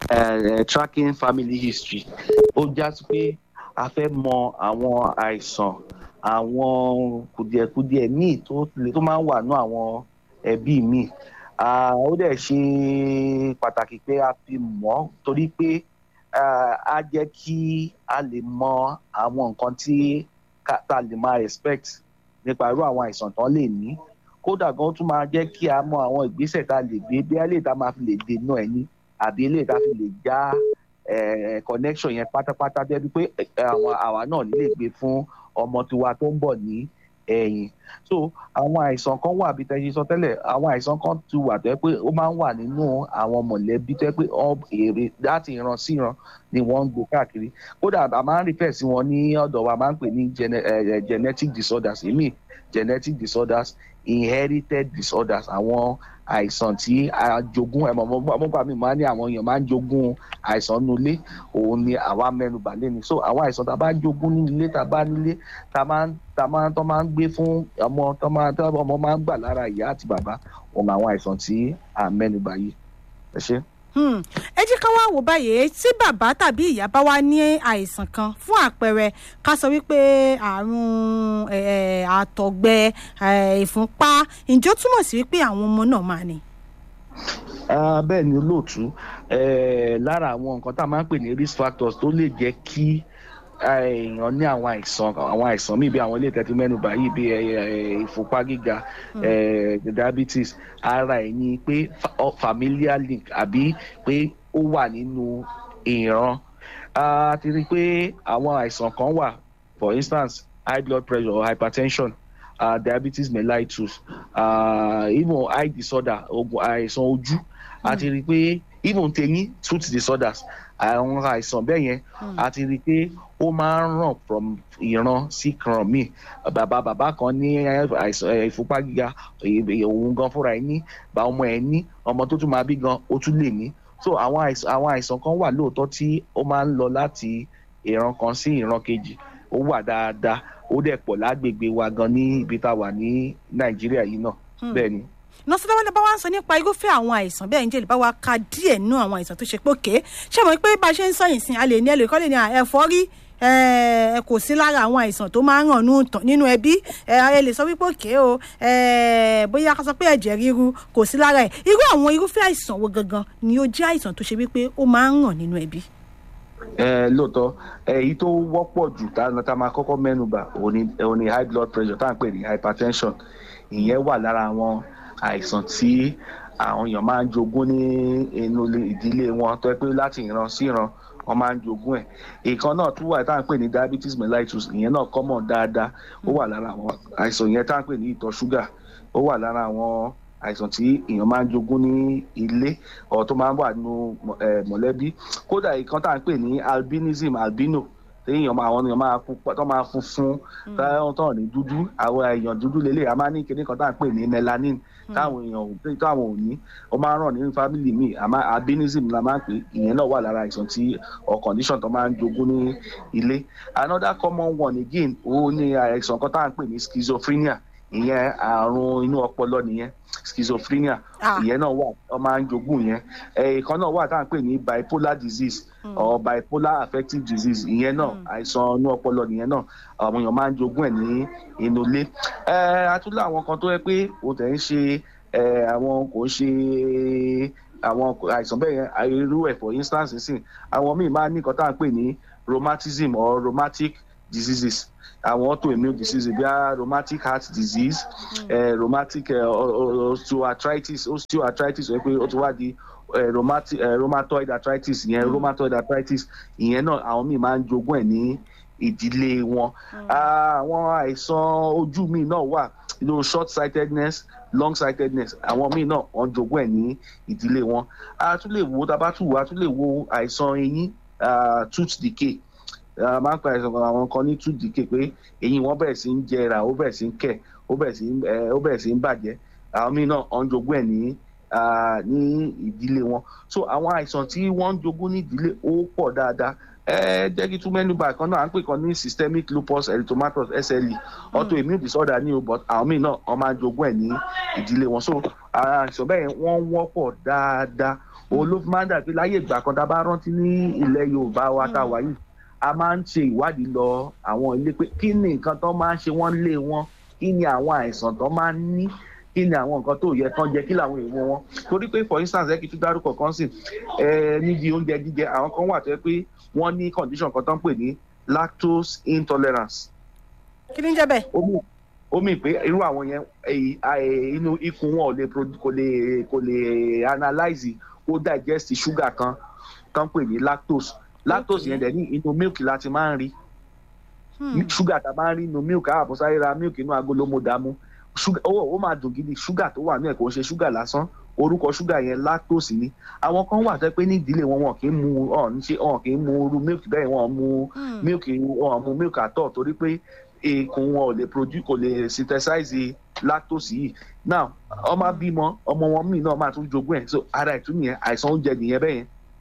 eh, tracking family history ó já sí pé a fẹ́ mọ àwọn àìsàn àwọn kùdìẹ̀kudiẹ míì tó le tó máa ń wà ní àwọn ẹbí míì Ah, ó dẹ̀ ṣe pàtàkì pé a fi mọ̀ torí pé ah, á jẹ́ kí a lè mọ àwọn nǹkan tí ká- tá a lè máa respect nípa irú àwọn àìsàn tán lè ní kódà gan ó tún máa jẹ́ kí a mọ àwọn ìgbésẹ̀ tá a lè gbé bí eléyìí tá a máa fi lè dènà ẹ̀ ní àbí eléyìí tá a fi lè já eh, connection yẹn pátápátá débi pé eh, àwọn àwa náà lè gbé fún ọmọ tiwa tó ń bọ̀ ní ẹ̀yìn so àwọn àìsàn kan wà bí tẹ́sí sọ tẹ́lẹ̀ àwọn àìsàn kan ti wà tó yẹ pé ó máa ń wà nínú àwọn mọ̀lẹ́bí tó yẹ pé ọ- èrè láti ìran sí ìran ni wọ́n ń gbé káàkiri kódà a máa ń refer sí wọn ní ọ̀dọ̀ wa máa ń pè ní gene- eh, eh, genetic disorders èmi genetic disorders inherited disorders àwọn àìsàn tí a jogún ẹ̀ mọ̀ mọ́gbà mi máa ń ní àwọn èèyàn máa ń jogún àìsàn nulẹ̀ òun ni àwa mẹ́nubà lẹ́nu so àwọn àìsàn tá a bá jogún nílé tá a bá nílé tá a máa ń tá a máa ń tó máa ń gbé fún ọmọ tó máa tó ọmọ máa ń gbà lára ìyá àti bàbá òun àwọn àìsàn tí à ń mẹ́nubà yìí ẹ ṣe. Hmm. ẹ jẹ́ ká wá wò báyìí tí bàbá tàbí ìyá bá wá ní àìsàn kan fún àpẹẹrẹ ká sọ wípé àrùn eh, àtọ̀gbẹ eh, ìfúnpá ǹjẹ́ ó túmọ̀ sí wípé àwọn ọmọ náà máa ní. Ah, bẹ́ẹ̀ ni olóòtú eh, lára àwọn nǹkan tá a máa ń pè ní risk factors tó lè jẹ́ kí ah, èèyàn ní àwọn àìsàn àwọn àìsàn míì bí àwọn ilé ìtẹ́tí mẹ́nubà yìí bí eh, eh, ìfúnpá gíga eh, diabetes ara ẹ̀ ni pé fa- ọ- familial link àbí pé ó wà nínú ìran a ti rí i pé àwọn àìsàn kan wà for instance high blood pressure or hypertension uh, diabetes mellitus uh, even eye disorder ogun àìsàn ojú a ti rí i pé even teyín tooth disorders àwọn àìsàn bẹ́ẹ̀ yẹn a ti rí i pé ó máa ń ràn from ìran sí ìran míì bàbá bàbá kan ní àìsàn eh, ìfúnpá gíga eh, òun gan fúnra ẹ̀ ní bá ọmọ ẹ̀ ní ọmọ tó tún máa bí gan ó tún lè ní so àwọn àìsàn àwọn àìsàn kan wà lóòótọ́ tí ó máa ń lọ láti ìran kan sí ìran kejì ó wà dáadáa ó dẹ̀ pọ̀ lágbègbè wa gan ní ibi tá a wà ní nàìjíríà yìí náà bẹ́ẹ̀ ni. nọ́ọ̀sì dáwọ́lẹ́ bá wá ń sọ nípa irúfẹ́ àwọn àìsàn bẹ́ẹ̀ ń jẹ́ lè bá wa ka díẹ̀ nínú àwọn àìsàn tó ṣe pé òkè ṣé mo pé bá a ṣe ń sọ yìí sin a lè ní ẹlòmíkọ́ lè ní ẹ̀fọ́rí ẹ kò sí lára àwọn àìsàn tó máa ń ràn nú tàn- nínú ẹbí ẹ ẹ lè sọ wípé òkè o ẹ bóyá ká sọ pé ẹ̀jẹ̀ ríru kò sí lára ẹ̀ irú àwọn irúfẹ́ àìsàn wo gangan ni ó jẹ́ àìsàn tó ṣe wípé ó máa ń ràn nínú ẹbí. ẹ lóòótọ́ èyí tó wọ́pọ̀ jù tá a máa kọ́kọ́ mẹ́nubà òun ni òun ni high blood pressure tá à ń pè ní hypertension ìyẹn wà lára àwọn àìsàn tí àwọn èèyàn máa ń jogún ní inú ilé- ìdílé wọn tó yẹ pé láti ìran sí ìran wọn máa ń jogún ẹ̀ ìkan náà tún wà tá à ń pè ní diabetes mellitus ìyẹn náà common dáadáa ó wà lára àwọn àìsàn yẹn tá à ń pè ní ìtọ̀ ṣúgà ó wà lára àwọn àìsàn tí èèyàn máa ń jogún ní ilé ọ̀ tó máa ń wà nínú mọ̀- eh, mọ̀lẹ́bí kódà ìkan tá à ń pè ní albinism albino téèyàn máa àwọn èèyàn máa pupa tó máa funfun táwọn tó ní dúdú àwọn èèyàn dúdú lélẹ̀ a máa ní kinní kan tá à ń pè ní melanin táwọn èèyàn ò táwọn ò ní ó máa ń ràn nínú family mi àmọ́ albinism la máa ń pè ìyẹn náà wà lára àìsàn tí or condition tó máa ń jogún ní ilé another common one again ó ní àìsàn kan tá à ń pè ní schizophrenia ìyẹn àrùn inú ọpọlọ nìyẹn schizophrenia Ah. ìyẹn náà wà ọ máa ń jogún yẹn ẹ̀ẹ̀kan náà wà tá à ń pè ní bipolar disease or bipolar affective disease ìyẹn náà àìsàn inú ọpọlọ nìyẹn náà àwọn èèyàn máa ń jogún ẹ̀ ní inú ilé ẹ atúlẹ̀ àwọn kan tó yẹ pé o tẹ̀ ń ṣe ẹ àwọn kò ń ṣe àwọn àìsàn bẹ́ẹ̀ yẹn irú ẹ̀ for instance nísìn àwọn míì máa ń ní nǹkan tá à ń pè ní rheumatism or rheumatic diseases àwọn autoimmune diseases bí i rheumatic heart disease eh, rheumatic eh, o- o- osteoarthritis osteoarthritis wọ́n pé ó ti wá di eh, rheumati- eh, rheumatoid arthritis ìyẹn rheumatoid arthritis ìyẹn náà àwọn míì máa ń jogún ẹ̀ ní ìdílé wọn Ah, àwọn àìsàn ojú míì náà wà you know, short sightedness long sightedness àwọn míì náà wọ́n jogún ẹ̀ ní ìdílé wọn a tún lè wo tábà tún wo a tún lè wo àìsàn eyín ah, tooth decay a máa ń pa àìsàn kan àwọn kan ní tooth decay pé eyín wọn bẹ̀rẹ̀ sí ń jẹrà ó bẹ̀rẹ̀ sí ń kẹ̀ ó bẹ̀rẹ̀ sí ń eh, ó bẹ̀rẹ̀ sí ń bàjẹ́ àwọn míì náà wọ́n jogún ẹ̀ ní ah, ní ìdílé wọn so àwọn àìsàn tí wọ́n ń jogún ní ìdílé ó pọ̀ dáadáa ẹ jẹ́ kí tún mẹ́nubà kan náà à ń pè kan ní systemic lupus erythematosus SLE autoimmune disorder ní o but àwọn míì náà wọ́n máa ń jogún ẹ̀ ní ìdílé wọn so àwọn àìsàn bẹ́ẹ̀ yẹn wọ́n wọ́pọ̀ dáadáa òun ló fi máa ń dà pé láyé ìgbà kan tá a bá rántí ní ilẹ̀ yorùbá wa tá a wà yìí a máa ń ṣe ìwádìí lọ àwọn ilé pé kí ni nǹkan tó máa ń ṣe wọ́n lé wọn kí ni àwọn àìsàn tó máa ń ní kí ni àwọn nǹkan tó yẹ kán jẹ kí làwọn èèwọ̀ wọn torí pé for instance ẹ kì í tún dárúkọ kan sí ẹ níbi oúnjẹ jíjẹ àwọn kan wà tó yẹ pé wọ́n ní condition kan tó ń pè ní lactose intolerance kí ni ń jẹ́ bẹ́ẹ̀. ó mì ó mì pé irú àwọn yẹn èyí àì- inú ikùn wọn ò lè produ- kò lè kò lè analyze ó digest sugar kan tó ń pè ní lactose lactose Okay. yẹn dẹ̀ ní inú milk láti máa ń rí Hmm. sugar tá a máa ń rí inú milk àwọn àbọ̀sáyé ra milk inú agolo mo dààmú sugar ó ó máa dùn gidi sugar tó wà ní ẹ̀ kò ń ṣe sugar lásán orúkọ sugar yẹn lactose ni àwọn kan wà tẹ́ pé ní ìdílé wọn wọn kì í mu ọ̀ ní ṣe ọ̀ kì í mu irú milk bẹ́ẹ̀ wọn mu Hmm. milk wọn mu milk àtọ̀ torí pé ikùn wọn ò lè produce kò lè synthesize lactose yìí now ọmọ bímọ ọmọ wọn míì náà máa tún jogún ẹ̀ so ara ìtú nìyẹn àìsàn oúnjẹ nìyẹn bẹ́ẹ̀ yẹn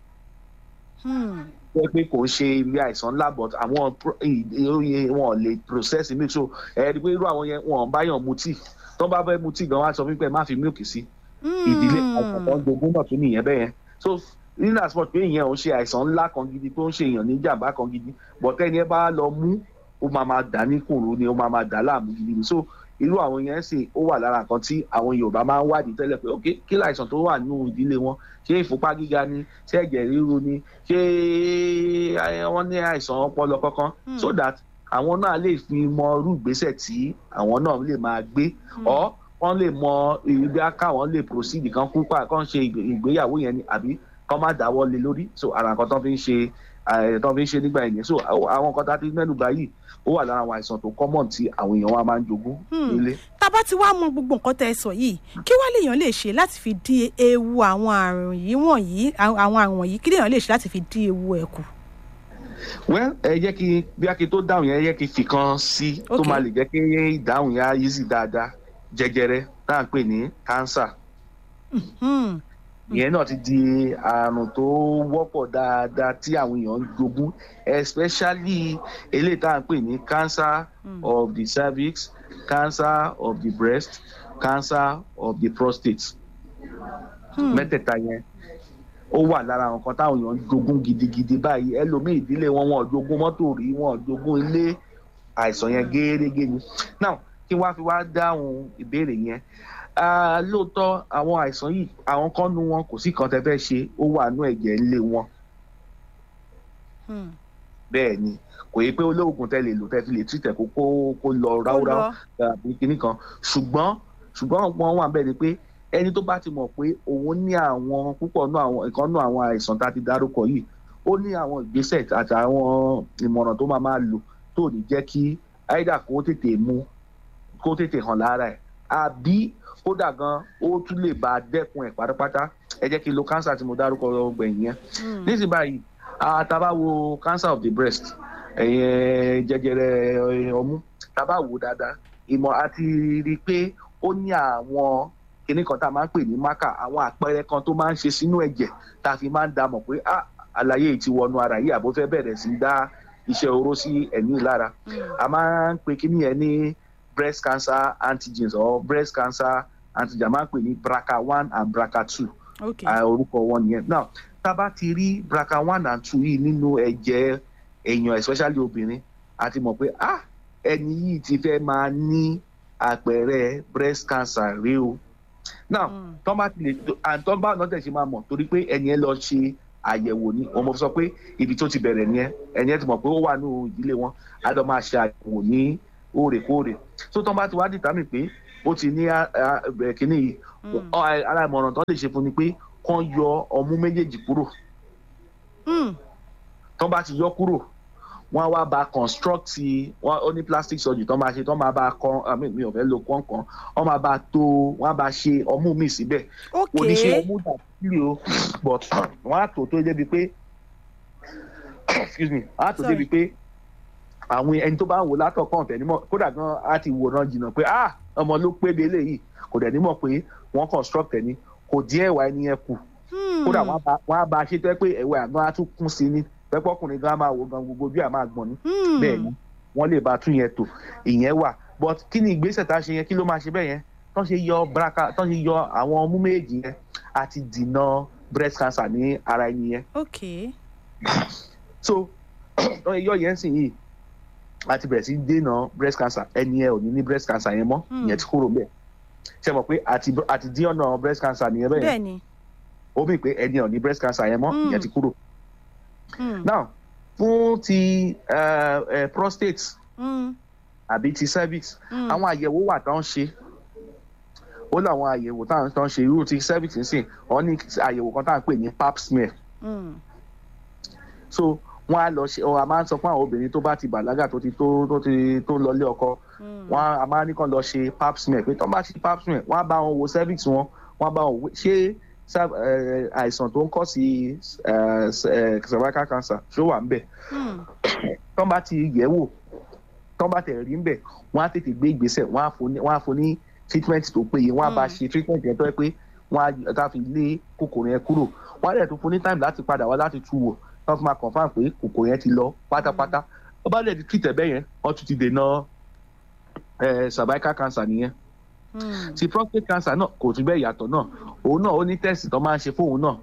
Hmm. jẹ́ pé kò ń ṣe ilé àìsàn ńlá but àwọn pro- ì- ì- wọn ò lè process milk so ẹ rí i pé irú àwọn yẹn wọn ò báyàn mutí tó bá fẹ́ mutí gan wá sọ fún pé má fi milk sí ìdílé àìsàn kan jogún náà tún nìyẹn bẹ́ẹ̀ yẹn so nínú àsopọ̀ pé ìyẹn ò ń ṣe àìsàn ńlá kan gidi tó ń ṣe èèyàn ní jàǹbá kan gidi but ẹni ẹ bá lọ mú ó máa máa dà ní kùrù ni ó máa máa dà láàmú gidi ni so irú àwọn yẹn sì ó wà lára nǹkan tí àwọn yorùbá máa ń wádìí tẹ́lẹ̀ pé ok kí láìsàn tó wà nínú ìdílé wọn ṣé ìfúnpá gíga ni ṣé ẹ̀jẹ̀ ríru ni ṣé ẹ, wọ́n ní àìsàn ọpọlọ kankan Hmm. so that àwọn náà lè fi mọ irú ìgbésẹ̀ tí àwọn náà lè máa gbé ọ wọ́n lè mọ ibi káwọn lè proceed kan kúpa kan ṣe ìgbé- ìgbéyàwó yẹn ni àbí kán má dáwọ́ lé lórí so ara nǹkan tó fi ń ṣe eh, tó fi ń ṣe nígbà yẹn so àwọn nǹkan tá a ti mẹ́nu bà yìí ó wà lára àwọn àìsàn tó common tí àwọn èèyàn wa máa ń jogún Hmm. nílé. tá a bá ti wá mọ gbogbo nǹkan tẹ́ ẹ sọ yìí kí wàá lèèyàn lè ṣe láti fi dín ewu àwọn àrùn yìí wọ̀nyí àwọn àwọn àrùn wọ̀nyí kí lèèyàn lè ṣe láti fi dín ewu ẹ̀ kù. well ẹ jẹ́ kí bí a kì í tó dáhùn yẹn ẹ jẹ́ kí n fi kan sí tó Okay. máa lè jẹ́ kí ìdáhùn yẹn á easy dáadáa jẹjẹrẹ tá à ń pè ní cancer Hmm. ìyẹn náà ti di àrùn tó wọ́pọ̀ dáadáa tí àwọn èèyàn ń jogún especially eléyìí tá à ń pè ní cancer Mm. of the cervix cancer of the breast cancer of the prostate Hmm. mẹ́tẹ̀ẹ̀ta yẹn ó wà lára àwọn kan táwọn èèyàn ń jogún gidigidi báyìí ẹlòmíì ìdílé wọn wọn ò jogún mọ́tò rí wọn ò jogún ilé àìsàn yẹn gẹ́gẹ́ ni now kí wọ́n á fi wá dáhùn ìbéèrè yẹn Ah, lóòótọ́ àwọn àìsàn yìí àwọn kan nu wọn kò sí kan tẹ́ fẹ́ ṣe ó wà nú ẹ̀jẹ̀ ńlé wọn Hmm. bẹ́ẹ̀ ni kò yẹ pé olóògùn tẹ́ lè lò tẹ́ fi lè tìtẹ̀ kó kó kó lọ Ó ráúráú lọ. tàbí kinní kan ṣùgbọ́n ṣùgbọ́n wọn wà bẹ́ẹ̀ ni pé ẹni tó bá ti mọ̀ pé òun ní àwọn púpọ̀ nú àwọn ìkan nú àwọn àìsàn tá a ti dárúkọ yìí ó ní àwọn ìgbésẹ̀ àti àwọn ìmọ̀ràn tó máa máa lò tó ní jẹ́ kí áìdà kó tètè mú kó tètè hàn lára ẹ̀ àbí kódà gan ó tún lè bá a dẹ́kun ẹ̀ pátápátá ẹ jẹ́ kí n lo cancer tí mo dárúkọ gbẹ̀yìn yẹn Hmm. nísìnyí báyìí àtàbá wo cancer of the breast ẹ̀yẹn jẹjẹrẹ ẹ, ọmú tàbá wò dáadáa ìmọ̀ àti rí i pé ó ní àwọn kinní kan tá a máa ń pè ní mákà àwọn àpẹẹrẹ kan tó máa ń ṣe sínú ẹ̀jẹ̀ tá a fi máa ń dá mọ̀ pé ah àlàyé yìí ti wọnú ara yìí àbó fẹ́ bẹ̀rẹ̀ sí í dá iṣẹ́ oró sí ẹ̀mí lára Hmm. a máa ń pe kíní yẹn ní breast cancer antigens or breast cancer antigen a máa ń pè ní BRCA one and BRCA two ok à, orúkọ wọn nìyẹn now tá a bá ti rí BRCA one and two yìí nínú ẹ̀jẹ̀ èèyàn especially obìnrin a ti mọ̀ pé ah ẹni yìí ti fẹ́ máa ní àpẹẹrẹ breast cancer rí o now Hmm. tọ́ bá ti lè àtọ́ bá náà tẹ̀ ṣe máa mọ̀ torí pé ẹni ẹ lọ ṣe àyẹ̀wò ni ọmọ sọ pé ibi tó ti bẹ̀rẹ̀ nìyẹn ẹni ẹ ti mọ̀ pé ó wà ní ìdílé wọn á lọ máa ṣe àyẹ̀wò ní òrèkóòrè tó tọ́ bá ti wá dìtámì pé ó ti ní á- á- bẹ̀rẹ̀ kínní yìí Hmm. ọ- ara ìmọ̀ràn tó lè ṣe fún ni pé kán yọ ọmú méjèèjì kúrò Hmm. tán bá ti yọ kúrò wọn á wá ba construct wọn ó ní plastic surgery tán máa ṣe tán máa bá kan àmì mi ò fẹ́ lo kọ̀ọ̀kan wọn máa bá tó wọn á bá ṣe ọmú mi síbẹ̀ ok oníṣẹ́ ọmú dà sílẹ̀ o but wọn á tó tó débi pé excuse me wọn á tó Sorry. débi pé àwọn ẹni tó bá ń wò látọ̀kàn ọ̀fẹ́ nímọ̀ kódà gan á ti wòran jìnnà pé ah ọmọ ló pé délé yìí kò dẹ̀ nímọ̀ pé wọ́n construct ẹ̀ ni kò díẹ̀ wá ẹni yẹn kù Hmm. kódà wọn á bá- wọn á bá a ṣe tó yẹ pé ẹwẹ àgbọn á tún kún sí ni pẹpọkùnrin gan á máa wo gan gbogbo ojú à máa gbọn ni Hmm. bẹ́ẹ̀ ni wọn lè bá a tún yẹn tò ìyẹn wà but kí ni ìgbésẹ̀ tá a ṣe yẹn kí ló máa ṣe bẹ́ẹ̀ yẹn tán ṣe yọ braka tán ṣe yọ àwọn ọmú méjì yẹn àti dìnà breast cancer ní ara ẹni yẹn ok so yọ yẹn sì yìí a ti bẹ̀rẹ̀ sí dènà breast cancer ẹni yẹn ò ní ní breast cancer yẹn mọ́ Hmm. ìyẹn ti kúrò bẹ́ẹ̀ ṣe mọ̀ pé àti àti dín ọ̀nà breast cancer nìyẹn bẹ́ẹ̀ bẹ́ẹ̀ ni ó mì pé ẹni yẹn ò ní breast cancer yẹn mọ́ Hmm. ìyẹn ti kúrò Mm, now fún ti eh, eh, prostate mm, àbí ti cervix mm. àwọn àyẹ̀wò wà tán ṣe ó láwọn àyẹ̀wò táwọn tán ṣe irú ti cervix nsìn ọ ní àyẹ̀wò kan tá à ń pè ní pap smear Mm, so wọn á lọ ṣe ọ a máa ń sọ fún àwọn obìnrin tó bá ti bàlágà tó ti tó tó ti tó lọlé ọkọ mm. wọn a máa ní kàn lọ ṣe pap smear pé tó bá ṣe pap smear wọn á bá wọn wo cervix wọn wọn á bá wọn wo ṣé cer- eh, àìsàn tó ń kọ́ sí eh, eh, cervical cancer ṣó wà ń bẹ̀ Mm, tọ́ bá ti yẹ̀ wò tọ́ bá tẹ̀ rí ń bẹ̀ wọ́n á tètè gbé ìgbésẹ̀ wọ́n á fún ní wọ́n á fún ní treatment tó péye wọ́n á bá Mm. ṣe treatment yẹn tó yẹ pé wọ́n á tá fi lé kòkòrò yẹn kúrò wọ́n á dẹ̀ tún fún ní time láti padà wá láti tú wò tọ́ fi máa confam pé kòkòrò yẹn ti lọ pátápátá wọ́n bá dẹ̀ ti treat ẹ̀ bẹ́ẹ̀ yẹn wọ́n tún ti dènà eh, cervical cancer nìyẹn mm. ti prostate cancer náà kò tún bẹ́ẹ̀ yàtọ̀ náà òun náà ó ní test tó máa ń ṣe fóun náà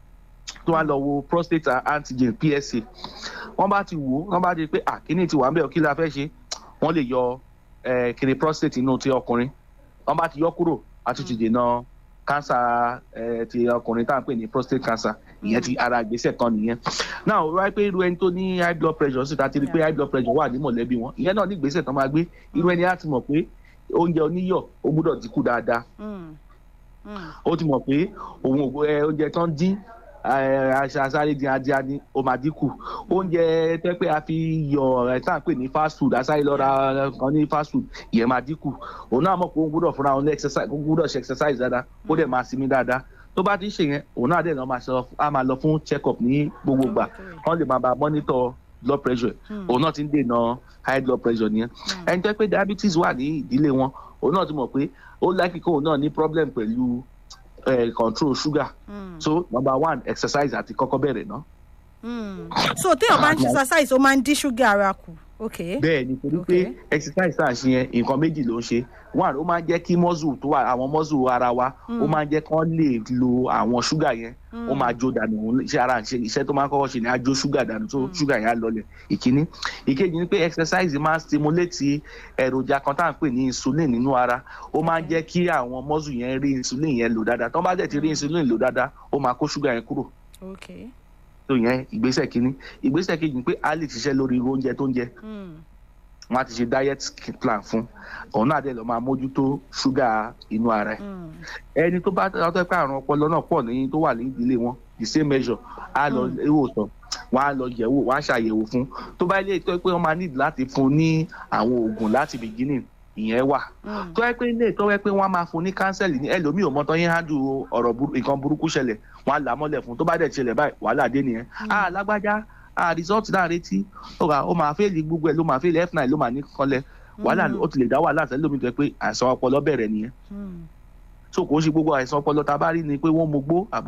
tó wá lọ wo prostate antigen psa wọ́n bá ti wò ó wọ́n bá ti pé àkíní ti wà ń bẹ̀ kí la fẹ́ ṣe wọ́n lè yọ eh, kiri prostate inú ti ọkùnrin wọ́n bá ti yọ kúrò a tún ti dènà cancer eh, ti ọkùnrin tá à ń pè ní prostate cancer ìyẹn ti ara ìgbésẹ̀ kan nìyẹn náà ó wáyé pé irú ẹni tó ní high blood pressure sì ta ti rí pé high blood pressure wà ní mọ̀lẹ́bí wọn ìyẹn náà ní ìgbésẹ̀ tán máa gbé irú ẹni á ti mọ̀ pé oúnjẹ oníyọ̀ ó gbúdọ̀ dínkù dáadáa Mm, mm. ó ti mọ̀ pé òun ò ẹ, oúnjẹ tán dín ẹ, aṣa asáré dín adíá ní ó máa dínkù oúnjẹ tẹ́ pé a fi yọ ẹ̀ tá à ń pè ní fast food asáré lọ ra kan ní fast food ìyẹn máa dínkù òun náà mọ̀ pé òun gbúdọ̀ fúnra òun ní exercise òun gbúdọ̀ ṣe exercise dáadáa ó dẹ̀ máa sinmi dáadáa tó bá ti ń ṣe yẹn òun náà dẹ̀ náà máa ṣe á máa lọ fún check up ní gbogbo gbà wọ́n lè máa bá monitor blood pressure Mm. òun náà ti ń dènà high blood pressure nìyẹn ẹni tó yẹ pé diabetes wà ní ìdílé wọn òun náà ti mọ̀ pé ó likely kóun náà ní problem pẹ̀lú eh, control sugar Mm, so number one exercise àti kọ́kọ́ bẹ̀rẹ̀ ná. mm. so téèyàn bá ń ṣe exercise ó máa ń dín ṣúgà ara kù ok bẹ́ẹ̀ ni torí pé Okay. exercise tá à ń ṣe yẹn nǹkan méjì ló ń ṣe one ó máa ń jẹ́ kí muscle tó wà àwọn muscle ara wa ó máa ń jẹ́ kán lè lo àwọn sugar yẹn ó máa jó dànù òun iṣẹ́ ara ṣe iṣẹ́ tó máa ń kọ́kọ́ ṣe ni á jó sugar dànù tó sugar yẹn á lọlẹ̀ ìkíní ìkejì ni pé exercise máa ń stimulate èròjà kan tá à ń pè ní insulin nínú ara ó máa ń jẹ́ kí àwọn muscle yẹn rí insulin yẹn lò dáadáa tó bá dẹ̀ ti rí insulin lò dáadáa ó máa kó sugar yẹn kúrò ok tó yẹn ìgbésẹ̀ kínní ìgbésẹ̀ kejì ni pé a lè ṣiṣẹ́ lórí irú oúnjẹ tó ń jẹ Mm, wọn á ti ṣe diet plan fún òun náà dẹ̀ lọ máa mójútó ṣúgà inú ara ẹ̀ mm. ẹni tó bá tọ́ pé àrùn ọpọlọ náà pọ̀ ní tó wà ní ìdílé wọn the same measure á lọ ìwòsàn wọn á lọ yẹ̀wò wọn á ṣàyẹ̀wò fún tó bá ilé tó pé wọ́n máa need láti fún ní àwọn oògùn láti beginning ìyẹn wà Mm. tó yẹ pé ilé tó yẹ pé wọ́n á máa fún ní kánsẹ́lì ní ẹlòmíì ò mọ tán yín handle ọ̀rọ̀ burú- nǹkan burúkú ṣẹlẹ̀ wọ́n á là á mọ́lẹ̀ fún tó bá dẹ̀ ṣẹlẹ̀ báyìí wàhálà dé nìyẹn ah lágbájá ah result náà retí ó ra ó máa fẹ́ẹ̀lì gbogbo ẹ̀ ló máa fẹ́ẹ̀lì f9 ló máa ní kanlẹ̀ wàhálà ó ti lè dá wàhálà sẹ́lẹ̀ lómi tó yẹ pé àìsàn ọpọlọ bẹ̀rẹ̀ nìyẹn Mm. so kò ń ṣe gbogbo àìsàn ọpọlọ tá a bá rí ni pé wọ́n mogbó àbó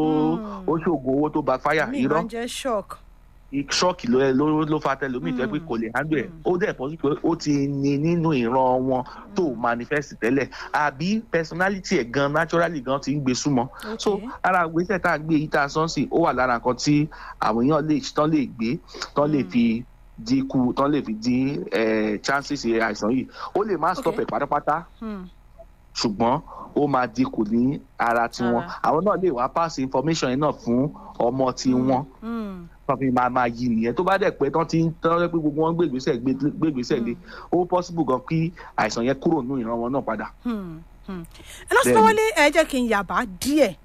Mm. ó ṣoògùn owó tó backfire mi máa irọ́ ń jẹ́ shock. ṣọ́ọ̀kì ló ló ló fa tẹlomi tó yẹ pé kò lè handle ẹ̀ ó dẹ̀ pọ̀ sí pé ó ti ní nínú ìran wọn tó manifest tẹ́lẹ̀ àbí personality ẹ̀ gan naturally gan ti ń gbé súnmọ́ so Okay. ara ìgbésẹ̀ tá a gbé yìí tá a sọ́nsìn ó wà lára nǹkan tí àwọn èèyàn lè tán lè gbé tán lè fi dínkù tán lè fi dín eh, chances àìsàn yìí ó lè má stop Okay. ẹ̀ pátápátá Mm. ṣùgbọ́n ó máa dínkù ní ara tiwọn Ara. àwọn náà lè wá pass information yẹn náà fún ọmọ tiwọn Mm. tán fi máa máa yí nìyẹn tó bá dẹ̀ pé tán ti ń tán rẹ́ pé gbogbo wọn gbègbèsẹ̀ gbègbèsẹ̀ lé ó possible gan kí àìsàn yẹn kúrò nínú ìran wọn náà padà. Hmm, hmm. ẹ lọ sí lọ́wọ́lé ẹ jẹ́ kí n yàbá díẹ̀